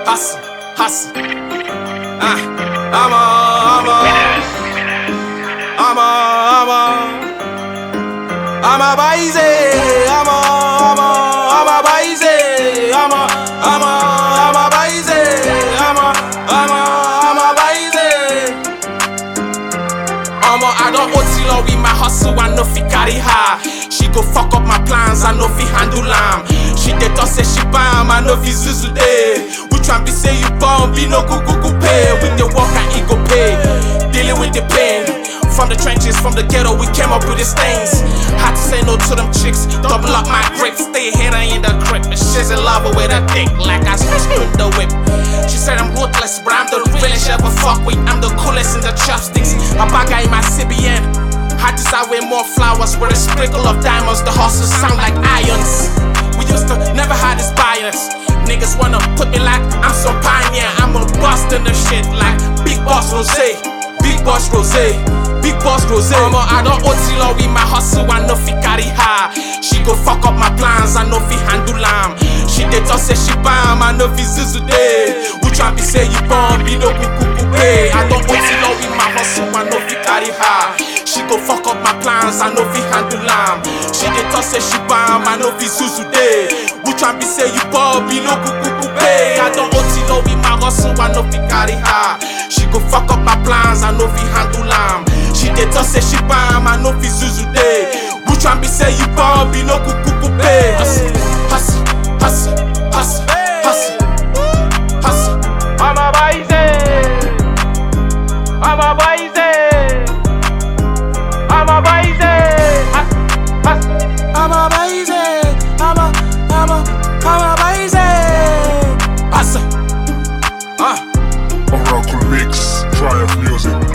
hustle, hustle. Ah, I'm a, I'm a, I'm a, I'm a, I'm a baise, I'm a, I'm a, I'm a baise, I'm a, I'm a, I'm a baise, I'm a, I'm a, I'm a baise. Omo, I don't OT law with my hustle, I know fi carry her. She go fuck up my plans, I know fi handle am. She dey talk say she bam, I know fi zuzu day. Which one be say you bomb, be no go go go pay. With the work and ego pay, dealing with the pain. From the trenches, from the ghetto, we came up with these things. Had to say no to them chicks, double up my grip, stay here in the crib. She's in love with a dick, like I screwed the whip. She said I'm ruthless, but I'm the realest she ever fuck with. I'm the coolest in the chopsticks. My bagger in my CBN. Had to start with more flowers with a sprinkle of diamonds. The hustles sound like irons. We used to never had this bias. Niggas wanna put me like I'm some pioneer. I'm a bust in the shit like Big Boss Rose. Big Boss Rose. Big Boss Rose. Omo, I don't OT law with my hustle. I know fi carry her. She go fuck up my plans. I know fi handle am. She dey talk say she bam. I know fi zuzu day. Which one be say you bomb? Be no kuku pay. I don't OT law with my hustle. I know fi carry her. She go fuck up my plans. I know fi handle am. She dey talk say she bam. I know fi zuzu day. Which one be say you bomb? Be no kuku pay. I don't OT law with my hustle. I know fi carry her. She go fuck up my plans. I know fi handle am. She dey talk say she bam. I know fi zuzu day. Which one be say you bomb? Be no kuku pay. Hustle, hustle, hustle, hustle, hustle, hustle. I'm a baise. I'm a baise. I'm a baise. Hus- hus- I'm a baise, I'm a, I'm a, I'm a baise. Hustle. Uh. Oracle Mix, Triumph Music.